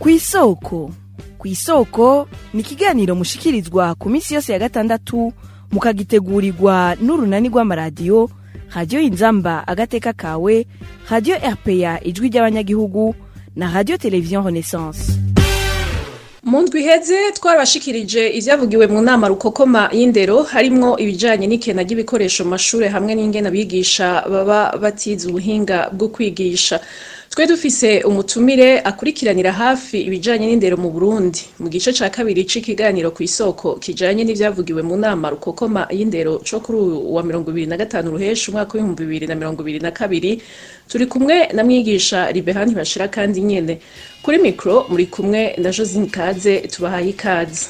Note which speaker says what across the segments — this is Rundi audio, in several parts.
Speaker 1: kw'isoko kw'isoko ni ikiganiro mushikirizwa ku minsi yose ya gatandatu mukagitegurirwa n'urunani rw'amaradiyo radiyo inzamba agateka kawe radiyo rpa ijwi ry'abanyagihugu na radiyo televiziyo renaissance
Speaker 2: mu ndwi iheze twarabashikirije ivyavugiwe mu nama rukokoma y'indero harimwo ibijanye n'ikena ry'ibikoresho mu mashure hamwe n'ingene abigisha baba batize ubuhinga bwo kwigisha twe dufise umutumire akurikiranira hafi ibijanye n'indero mu Burundi mu gice ca kabiri c'ikiganiro ku isoko kijanye n'ivyavugiwe mu nama rukokoma y'indero co kuri uyu wa mirongo ibiri na gatanu ruhesha umwaka w'ibihumbi bibiri na mirongo ibiri na kabiri turi kumwe na mwigisha Ribehani Bashira kandi nyene kuri mikro muri kumwe na Josine Kaze tubahaye ikaze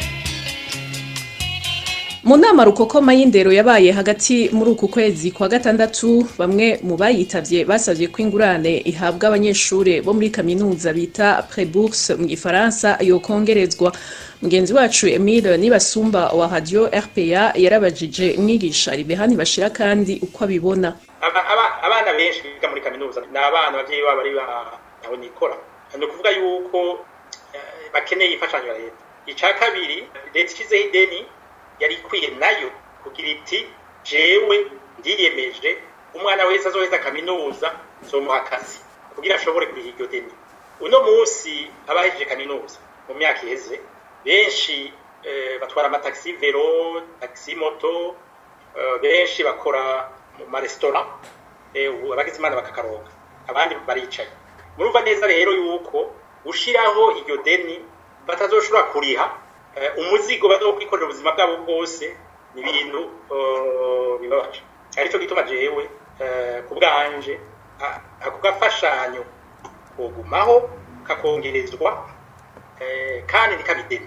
Speaker 2: mu nama rukokoma y'indero yabaye hagati muri uku kwezi kwa gatandatu bamwe mu bayitavye basavye ko ingurane ihabwa abanyeshure bo muri kaminuza bita prebourse mu gifaransa yokongerezwa mugenzi wacu Emile Nibasumba wa radio RPA yarabajije mwigisha Ribehani Bashira kandi uko abibona
Speaker 3: abana benshi biga muri kaminuza ni abana abavyeyi babo ari aho nikora ni ukuvuga yuko bakeneye imfashanyo ya leta ica kabiri leta ishizeho ideni yari ikwiye nayo kugira iti jewe ndiyemeje umwana wese azoheza kaminuza zomuha akazi kugira ashobore kuriha iryo deni uno munsi abahejeje kaminuza mu myaka iheze benshi batwara amataxi vero taxi moto benshi bakora mu maresitora abagize imana bakakaronka abandi baricaye murumva neza rero yuko gushiraho iryo deni batazoshobora kuriha umuzigo bazokwikorera ubuzima bwabo bwose ni ibintu bibabaje aricyo gituma jewe ku bwanje ako gafashanyo kogumaho kakongerezwa kandi ntikabideni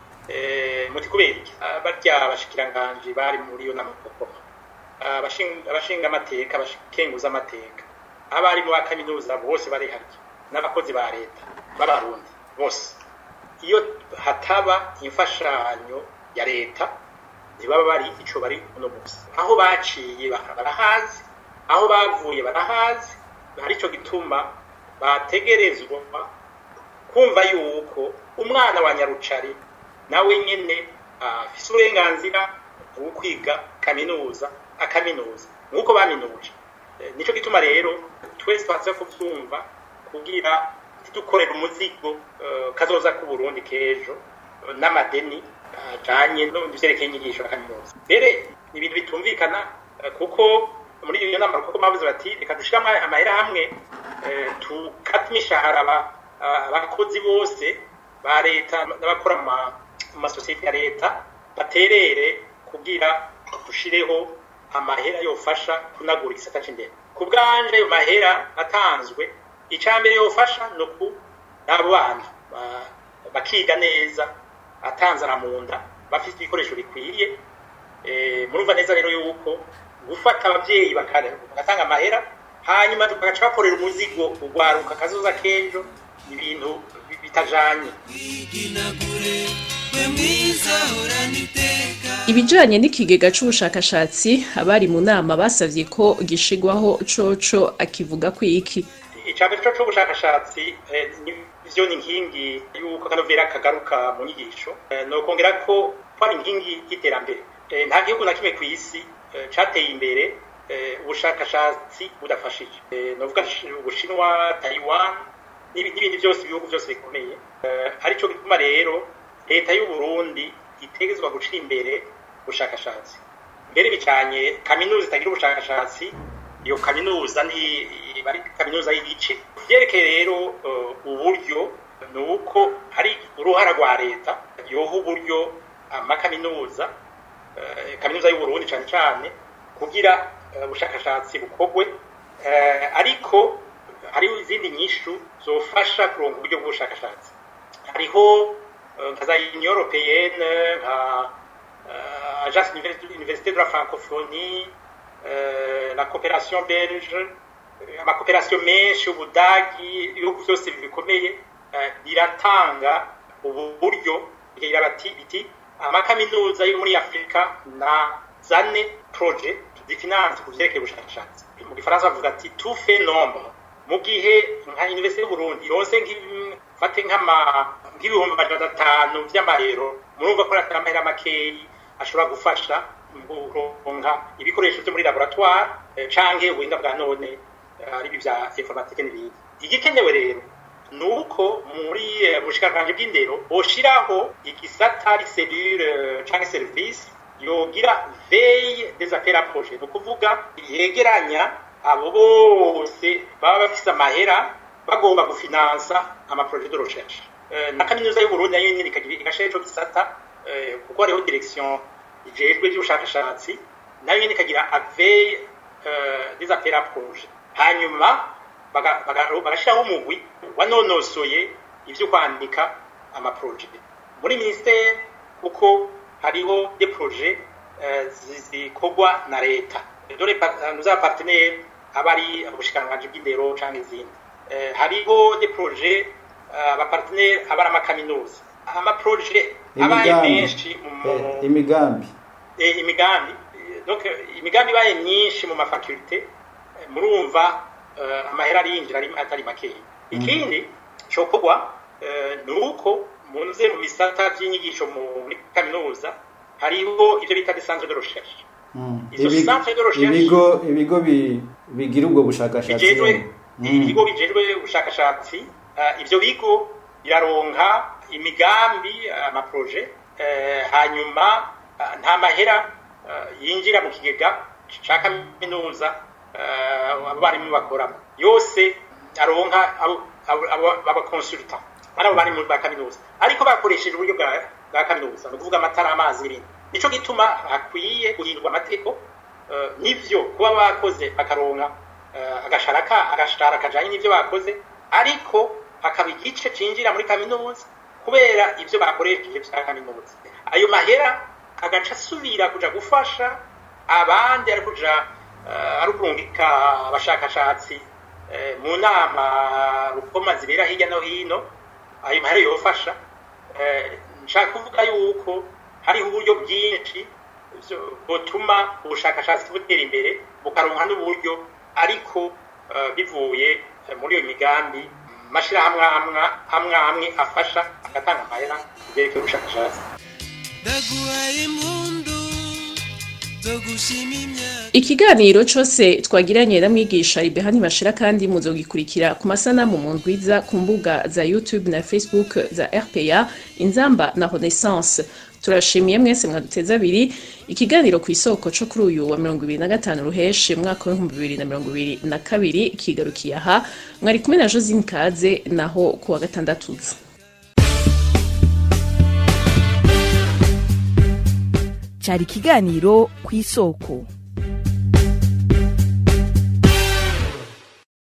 Speaker 3: muti kubera iki barya abashikiranganji bari muri iyo nama gukoma abashinga amateka abakenguza amateka abari mu kaminuza bose barihariye n'abakozi ba leta b'abarundi bose iyo hataba imfashanyo ya leta ntibaba bari ico bari uno munsi aho baciye barahazi aho bavuye barahazi arico gituma bategerezwa kumva yuko umwana wa nyarucari nawe nyene afise uburenganzira bwo kwiga kaminuza akaminuza nk'uko baminuje nico gituma rero twese twaza kuvyumva kugira dukorera umuzigo kazoza ku Burundi kejo n'amadeni ajanye no vyerekeye inyigisho kaminuza mbere ni ibintu bitumvikana kuko muri iyo nama kuko bavuze bati reka dushiramo amahera hamwe tukata imishahara abakozi bose ba leta n'abakora mu masosiyete ya leta baterere kugira dushireho amahera yofasha kunagura igisata c'indero ku bwanje ayo mahera atanzwe icambere yofasha ni uku n'abo bana bakiga neza atanzara mu nda bafite ibikoresho bikwiye murumva neza rero yuko gufata abavyeyi bagatanga amahera hanyuma bagaca bakorera umuzigo urwaruka kazoza k'ejo ibintu bitajanye
Speaker 2: ibijanye n'ikigega c'ubushakashatsi abari mu nama basavye ko gishigwaho coco akivuga ko iki
Speaker 3: icambere co c'ubushakashatsi ivyo ni inkingi y'uko akanovera kagaruka mu nyigisho nokongera ko twari inkingi y'iterambere nta gihugu na kimwe kw'isi cateye imbere ubushakashatsi budafashije novuga ubushinwa taiwan n'ibindi byose ibihugu byose bikomeye arico gituma rero leta y'u Burundi itegezwa gucira imbere ubushakashatsi mbere bicanye kaminuza itagira ubushakashatsi iyo kaminuza ni bari kaminuza y'igice vyerekeye rero uburyo ni uko hari uruhara rwa leta yoha uburyo amakaminuza kaminuza y'u Burundi cane cane kugira ubushakashatsi bukorwe ariko hariho izindi nyishu zofasha kuronka uburyo bw'ubushakashatsi hariho nka za union européenne nka agence université de la francophonie la coopération belge amakooperasiyo menshi ubudagi ibihugu byose bikomeye biratanga ubu buryo bigira bati biti amakaminuza yo muri afurika na zane projet zifinanse ku vyerekeye ubushakashatsi mu gifaransa bavuga ati tout fait nombre mu gihe nka universite y'uburundi ironse nk'ifate nk'ibihumbi majana atanu vy'amayero murumva ko atari amahera makeyi ashobora gufasha kuronka ibikoresho vyo muri laboratoire canke ubuhinga bwa none ari ibi vya informatike n'ibindi igikenewe rero ni uko muri bushikiranganji bw'indero boshiraho igisata ari selule canke service yogira veille des affaires à projet ni ukuvuga yegeranya abo bose baba bafise amahera bagomba gufinansa amaprojet de recherche na kaminuza y'uburundi nayo nyene igashira ico gisata kuko hariho direction ijejwe vy'ubushakashatsi nayo nyene ikagira aveille des affaires à projet hanyuma bagashiraho umugwi wanonosoye ivyo kwandika amaprojet muri ministere kuko hariho des projets zikorwa na leta dore nous avons partenaire abari ubushikiranganji bw'indero canke izindi hariho des projets abapartenaire abari amakaminuza amaprojet abaye menshi
Speaker 4: imigambi
Speaker 3: imigambi donc imigambi ibaye myinshi mu mafakulte murumva amahera arinjira atari makeya ikindi cokorwa ni uko munze mu bisata vy'inyigisho muri kaminuza hariho ivyo bita des centres de recherche
Speaker 4: izo centres de recherche ibigo ibigo bigira ubwo bushakashatsi
Speaker 3: ibigo bijejwe ubushakashatsi ivyo bigo biraronka imigambi amaproje hanyuma nta mahera yinjira mu kigega ca kaminuza abarimu bakoramo yose aronka abakonsulta ari abo barimu ba kaminuza ariko bakoresheje uburyo bwa kaminuza ni ukuvuga amatara amazi n'ibindi nico gituma hakwiye guhindurwa amategeko nivyo kuba bakoze bakaronka agashara kajanye n'ivyo bakoze ariko hakaba igice cinjira muri kaminuza kubera ivyo bakoresheje vya kaminuza ayo mahera agaca asubira kuja gufasha abandi ari kuja ari kurungika abashakashatsi mu nama rukoma zibera hirya no hino ayo mahera yofasha nshaka kuvuga yuko hariho uburyo bwinshi butuma ubushakashatsi butera imbere bukaronka n'uburyo ariko bivuye muri iyo migambi mashirahamwe hamwe hamwe afasha agatanga amahera kubyerekeye ubushakashatsi
Speaker 2: ikiganiro cose twagiranye na mwigisha ibehani bashira kandi muzogikurikira ku masanamu mu ndwiza ku mbuga za youtube na facebook za rpa inzamba na renaissance turashimiye mwese mwaduteze abiri ikiganiro ku isoko co kuri uyu wa mirongo ibiri na gatanu ruheshe mwaka w'ibihumbi bibiri na mirongo ibiri na kabiri kigarukiye aha mwari kumwe na josine kaze naho ku wa gatandatu uza
Speaker 1: cyari ikiganiro ku isoko